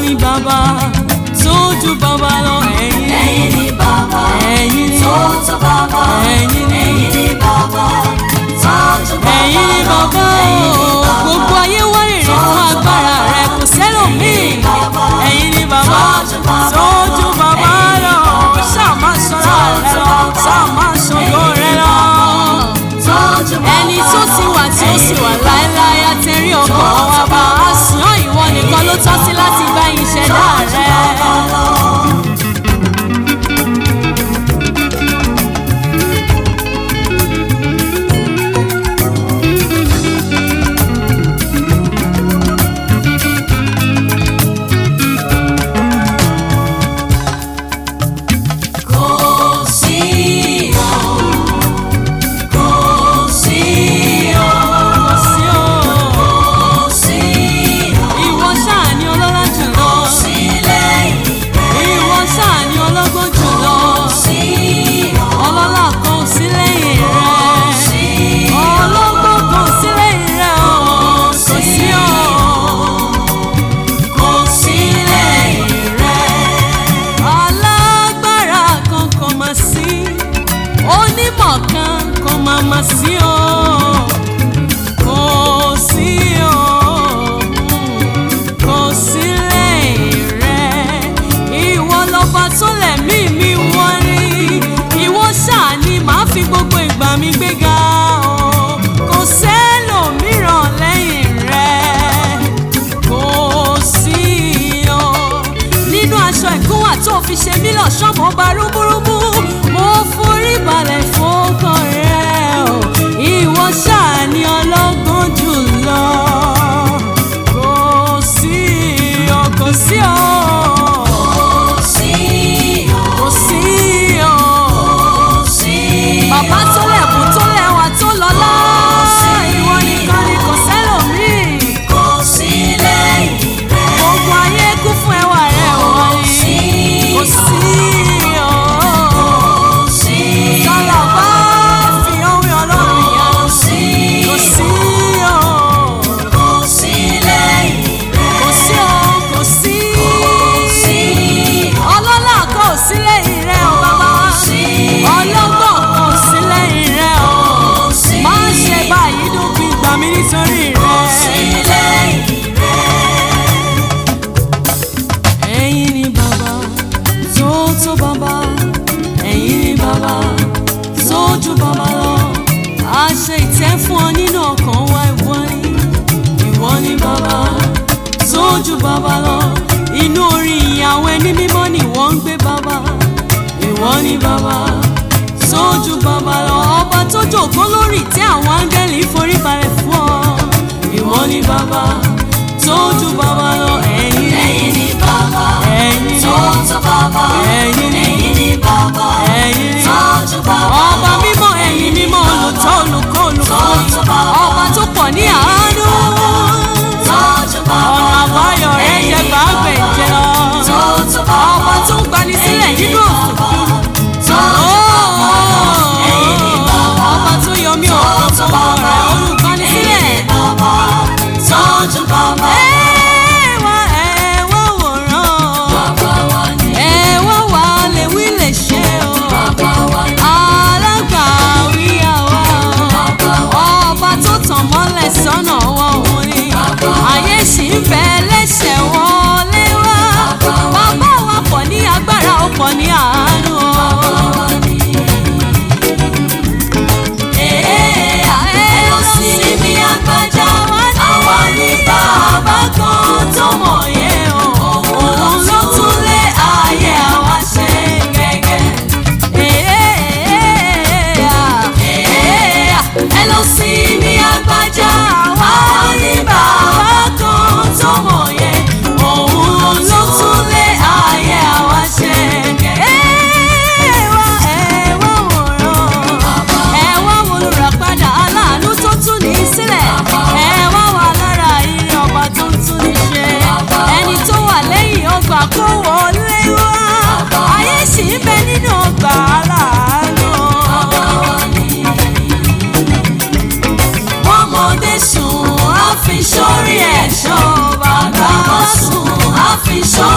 ni bàbá tó ju bàbá lọ ẹ̀yin ẹ̀yin ni bàbá ẹ̀yin ni tó tó bàbá ẹ̀yin ni ẹ̀yin ni bàbá tó tó bàbá ẹ̀yin ni lọ. bàbá ẹ̀yin ni o bàbá gbogbo ayé wárìrì fún agbára rẹ kò sẹ́lòmíì ẹ̀yin ni bàbá tó ju bàbá lọ ṣáà máa ṣọlá rẹ lọ ṣáà máa ṣògo rẹ lọ tó tó bàbá ẹni tó ti wà tí ó sì wà láéláé àtẹ̀rí ọkàn wa bá a sùn ọ́ ìwọ nìkan ló tọ́ sí láti bá ìṣẹ̀dá rẹ. Kò sí o, kò sí o, sí o kò sí o, ìwọ ṣáà ni ọlọ́lá jùlọ sí lẹ́yìn ìwọ ṣáà ni ọlọ́gbọ́n jùlọ sí o, ọlọ́lá kan ò sí lẹ́yìn rẹ sí ọlọ́gbọ́n kan ò sí lẹ́yìn rẹ o kò sí o kò sí lẹ́yìn rẹ̀. alágbára kan kò mà sí onímọ̀ kan kò mà mà sí o kò sí o kò sí lẹ́yìn rẹ ìwọ lọ́ba tó lẹ̀mí mi wọ́n rí ìwọ ṣáà ni màá fi gbogbo ìgbà mi gbéga o kò sẹ́lòmíràn lẹ́yìn rẹ kò sí o nínú aṣọ ìkúnwà tó fi ṣe mí lọ́ṣọ́ mo bá rúbúrúbú mo forí balẹ̀ fọ́kàn rẹ o ìwọ ṣáà ni ọlọ́gbọ́n jùlọ kò sí o kò sí o Kò sí o, kò sí o kò sí o, bàbá tó lẹ̀kún tó lẹ́wà tó lọ́lá ìwọ nìkan ni kò sẹ́lòmíì kò sí lẹ́yìn rẹ̀. gbogbo ayé kún fún ẹwà rẹ wọ́n ni kò sí o. Kò sí Sọlá bá fi orin ọlọ́run yá. kò sí Kò sí o, kò sí lẹ́yìn rẹ̀. kò sí o, kò sí. Kò sí Ọlọ́lá kan ò sí lẹ́yìn rẹ̀ o bàbá. sí Ọlọ́gbọ́n kan ò sí lẹ́yìn rẹ̀ o. kò sí Má ṣe báyìí dúpin gbà mí nítorí sí rẹ̀. lẹ́yìn rẹ̀. Ẹ̀yin ni bàbá tó tó bàbá. Ẹ̀yin ni bàbá tó ju bàbá lọ. A ṣe ìtẹ́ fún ọ nínú ọkàn wa ìwọ ni. Ìwọ ni bàbá tó ju bàbá lọ. Inú orin ìyàwó ẹni mímọ́ ni wọ́n ń gbé bàbá. Ìwọ ni bàbá tó ju bàbá lọ. Ọba tó jòkó lórí ìtẹ́ àwọn áńgẹ́lì forí balẹ̀ fún ọ. Ìwọ ni bàbá tó ju bàbá lọ. Ẹ̀yin Ẹ̀yin ni bàbá ẹ̀yin ni tó tó bàbá. Ẹ̀yin ni- Ẹ̀yin ni bàbá ẹ̀yin ni tó tó bàbá. ọba mímọ́ ẹ̀yin mímọ́ olùtọ́ olùkọ́ olùkọ́ Tó bá wà. ọba tó pọ̀ ní àánú Tó tó bàbá. ọ̀nà àbáyọ rẹ̀ Ẹ̀yin jẹ́ ni gbàgbé bàbá. jẹ́ lọ Tó tó bàbá. ọba tó ń gbani sílẹ̀ nínú òkùnkùn Tó tó bàbá. Ẹ̀yin ni bàbá. ọba tó yọ mí Tó òkùnkùn tó rẹ̀ bàbá. olùgbani sílẹ̀. Ẹ̀yin ni bàbá. Tó tó bàbá. ẹ wá ẹ wá wòran Bàbá wa ni. ẹ wá wà lè wí lè ṣe o. Bàbá wa ni. alágbàwí àwa Bàbá wa ọba tó tàn mọ́lẹ̀ sọ́nà wọn òun ni ayé sì ń bẹ lẹ́sẹ̀ wọlé wá bàbá wa pọ̀ ní agbára ó pọ̀ ní àánú o. Ee, ẹ lọ sí mi àgbàjá. Àwa ni bàbá kan tó mọ̀ yẹn o. Òun ló tún lé ayé àwa ṣe gẹ́gẹ́. Ẹ lọ sí mi àgbàjá. Àwa ni bàbá kan tó mọ̀ yẹn. Òun ló tún lé ayé àwa ṣe gẹ́gẹ́. ẹ wá wo olùràpadà aláàánú tó tún ní sílẹ̀ ẹ wá wà lára iye ọba tó ń tún ní ṣe ẹni tó wà lẹ́yìn ọgbà kó wọlé wá ayé sì ń bẹ nínú ọgbà aláàánú. Ọmọdé sùn, á fi sórí ẹ̀ṣọ́. Bàbá sùn, á fi sórí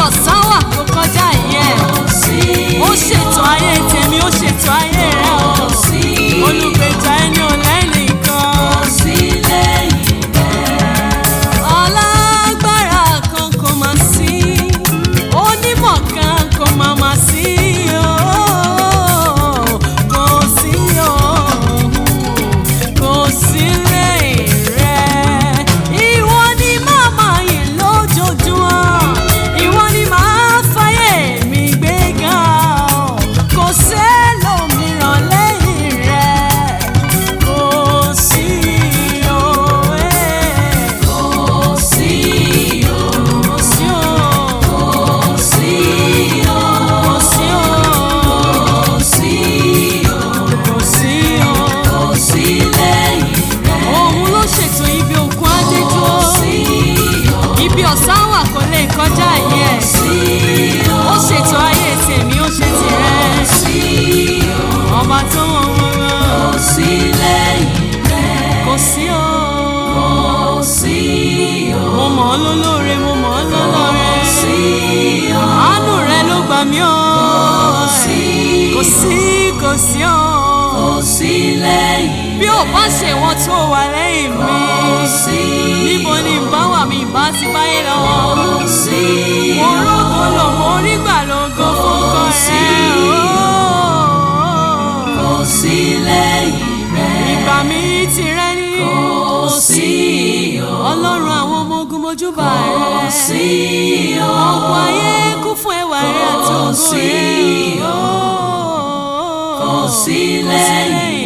ọ̀sán wà kó kọjá ìyẹn kò sí ó ṣètò ayé tèmi ó ṣètò ayé rẹ o kò sí olùgbèjà ẹni ò lẹ́nìkan. kò sí lẹ́yìn rẹ̀. alágbára kan kò má sí onímọ̀ kan kò má má sí ooo kò sí ooo kò sí lẹ́yìn rẹ̀ ìwọ ni màmá yìí lójoojúmọ́ ìwọ ni màá fàyè mi gbéga o kò sẹ́lòmíràn lẹ́yìn rẹ̀ kò sí ooo. kò sí o Kò sí o, kò sí o kò sí o, kò sí o kò sí o. kò sí lẹ́yìn rẹ̀. Òun ló ṣètò ibi òkun adédúró. sí o Ibi ọ̀sán wà kò lè kọjá yẹ. sí o Ó ṣètò ayé tèmi, ó ṣe tirẹ̀. sí o Ọba tó wọ̀ wọ́n kò rán. sí lẹ́yìn rẹ̀. Kò sí o. kò sí o Mo mọ̀ ọ́ lólóore, mo mọ̀ ọ́ lọ́lọ́rẹ́. sí o Àánú rẹ ló gbà mí o. sí Kò sí, kò sí o. kò sí lẹ́yìn Bí ò bá ṣe wọ́n tó wà lẹ́yìn mi. kò sí níbo ni ìbá wà mí ìbá ti báyé lọ. kò sí mo rógo lò mo rí gbà lógo fúnkọ sí. rẹ̀. kò sí lẹ́yìn rẹ̀. ìgbà mi ti rẹ́ ní. kò sí o ọlọ́run àwọn ọmọ ogun mojúbà kò rẹ̀. sí o ọ̀pọ̀ ayé kún fún ẹwà rẹ̀ àti Kò ògo sí rẹ̀. o. kò sí lẹ́yìn